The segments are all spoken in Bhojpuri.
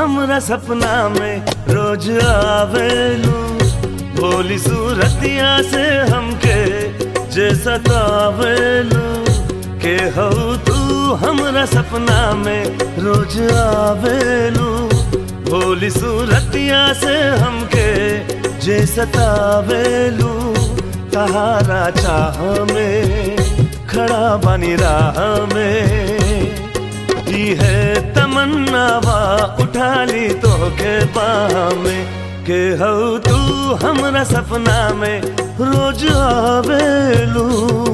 हमरा सपना में रोज आवेलू भोली सूरतिया से हमके जे सतावेलू के हो तू हमरा सपना में रोज आवेलू भोली सूरतिया से हमके जे सतावेलू तहारा चाह में खड़ा बनी राह में की है तमन्नावा उठा ली तो के बाह में के हो तू हमरा सपना में रोज आवेलू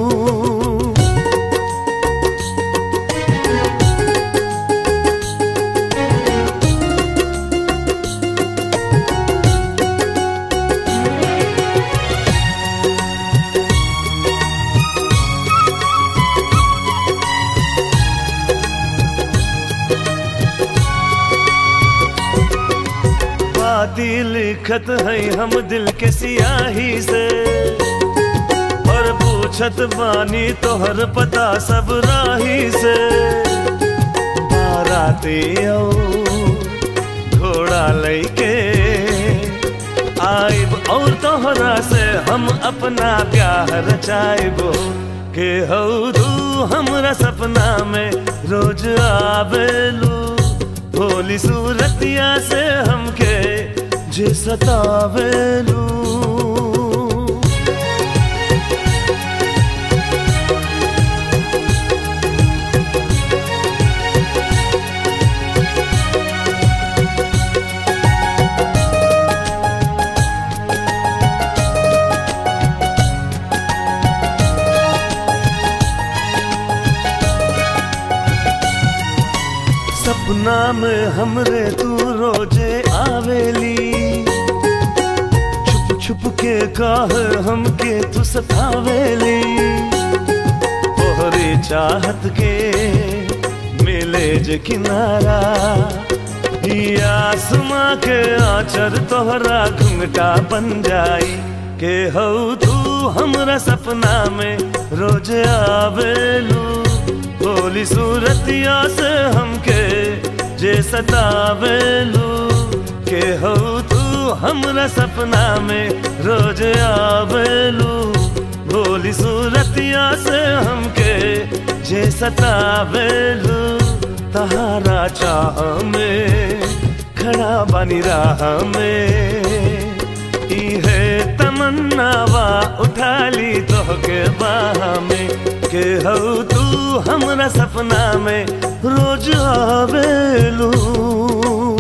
बाती लिखत है हम दिल के सियाही से और पूछत बानी तोहर पता सब राही से बाराती आओ घोड़ा लैके आइब और तोहरा से हम अपना प्यार रचाइबो के हो तू हमरा सपना में रोज आवेलू भोली सूरतिया से हमके जे सतावेलू सपना में हमरे तू रोजे आवेली छुप छुप के काह हमके तू सतावेली तोहरे चाहत के मिले जे किनारा ई आसमां के आचर तोहरा घुंघटा बन जाई के हो तू हमरा सपना में रोज आवेलू भोली सूरतिया से हमके जे सतावेलू के हो तू हमरा सपना में रोज आवेलू भोली सूरतिया से हमके जे सतावेलू तहारा चाह में खड़ा बनी राह में ई है तमन्नावा उठा ली तो के बाह में के हो तू हमरा सपना में रोज आवेलू